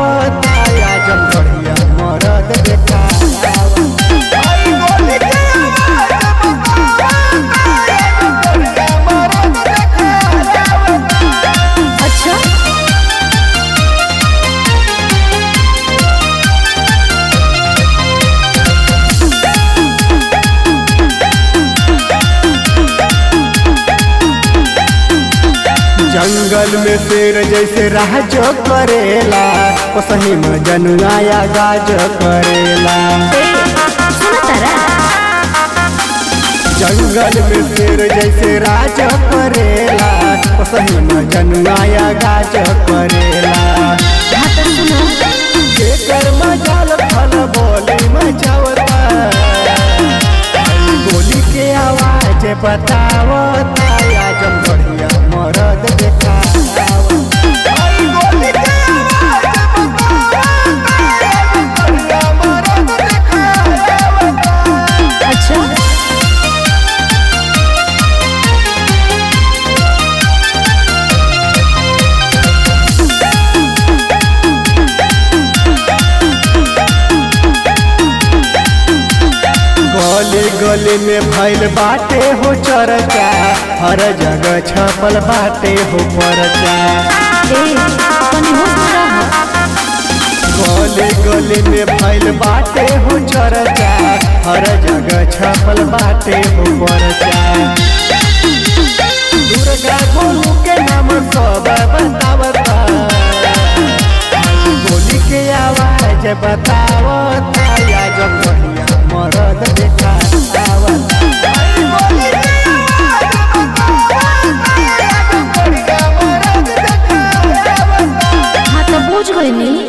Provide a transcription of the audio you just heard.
बतावता आजम बढ़िया मरद देखावता अच्छा जंगल में शेर जैसे राज करेला ओ सही में जनुआया गाज करेला सुना तारा जंगल में शेर जैसे राज करेला ओ सही में जनुआया गाज करेला हाँ तो सुनो जेकर मजाल फल बोली मचावता गोली के आवाज बतावता आजम बढ़िया मरद देखावता अच्छा गली गली में भैल बाटे हो चर्चा हर जगह छपल बाटे हो परचा ए तनी होश में रह गली गली में भैल बाटे हो चर्चा हर जगह छपल बाटे हो परचा दुर्गा गोलू के नाम सब बतावता गोली के आवाज बता